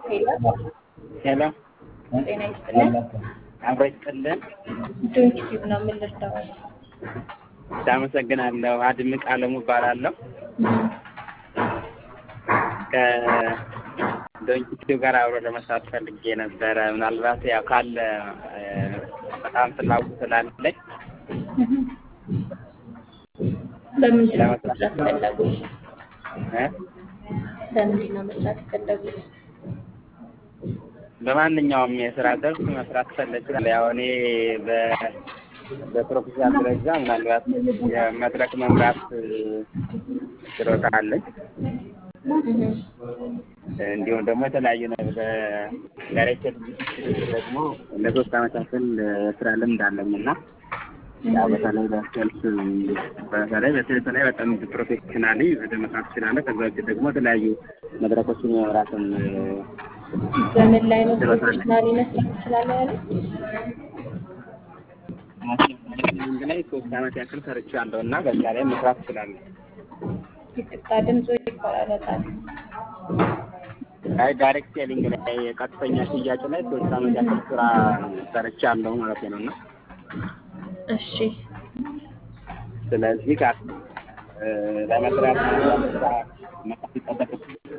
ሄሎ ሄሎ ጤና ይስጥልን። አብሮ ይስጥልን። ዶንኪ ቲዩብ ነው የምንረዳው። አመሰግናለሁ። አድምቅ አለሙ እባላለሁ። ከዶንኪ ቲዩብ ጋር አብሮ ለመስራት ፈልጌ ነበረ። ምናልባት ያው ካለ እ፣ በጣም ፍላጎት ስላለኝ በምንድን ነው ለመስራት መስራት ፈለጉት? እ፣ በምንድን ነው መስራት የፈለጉት? በማንኛውም የስራ ዘርፍ መስራት ፈለግ ያው እኔ በ- በፕሮፌሽናል ደረጃ ምናልባት የመድረክ መምራት እ፣ ችሎታ አለኝ። እንዲሁም ደግሞ የተለያዩ ነገር በዳይሬክተር ደግሞ ለሶስት አመታትን ስራ ልምድ አለኝ እና ያው በተለይ በሰልፍ በተለይ በተለይ በጣም ፕሮፌሽናሊ ወደ መስራት እችላለሁ። ከዛ ውጭ ደግሞ የተለያዩ መድረኮችን የመምራትን በምን ላይ ነው ፕሮፌሽናሊ መስራት ትችላለህ ያሉት? ማርኬቲንግ ላይ ሶስት አመት ያክል ሰርቻለሁ እና በዛ ላይ መስራት እችላለሁ። ይቅርታ ድምፁ ይቆራረጣል። አይ ዳይሬክት ሴሊንግ ላይ ቀጥተኛ ሽያጭ ላይ ሶስት አመት ያክል ስራ ሰርቻለሁ ማለት ነው እና እሺ ስለዚህ ጋር ለመስራት መጣፍ ይጠበቅ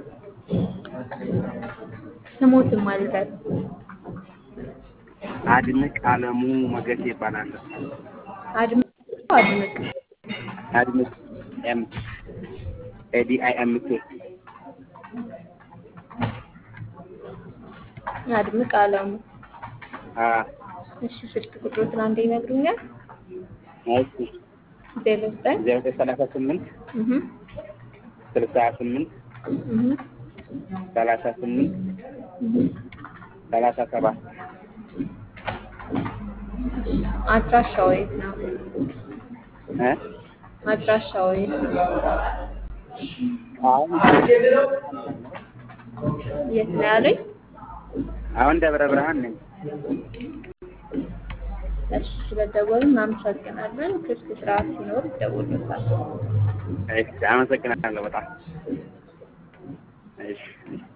ስሞትም አልበል አድምቅ አለሙ ሞገስ ይባላል። አድምቅ አድምቅ አድምቅ ኤም ኤዲ አይ ኤም ኬ አድምቅ አለሙ። አ እሺ ስልክ ቁጥሮትን አንዴ ይነግሩኛል? እሺ ዜሮ ዘጠኝ ዜሮ ዘጠኝ ሰላሳ ስምንት እህ ስልሳ ስምንት እህ ሰላሳ ስምንት እህ ሰላሳ ሰባት አድራሻው የት ነው? እ አድራሻው የት ነው? አሁን የት ነው ያሉኝ? አሁን ደብረ ብርሃን ነኝ። እሺ ስለደወሉ እናመሰግናለን። ክፍት ስርዓት ሲኖር ይደውሉታል። እሺ አመሰግናለሁ በጣም እሺ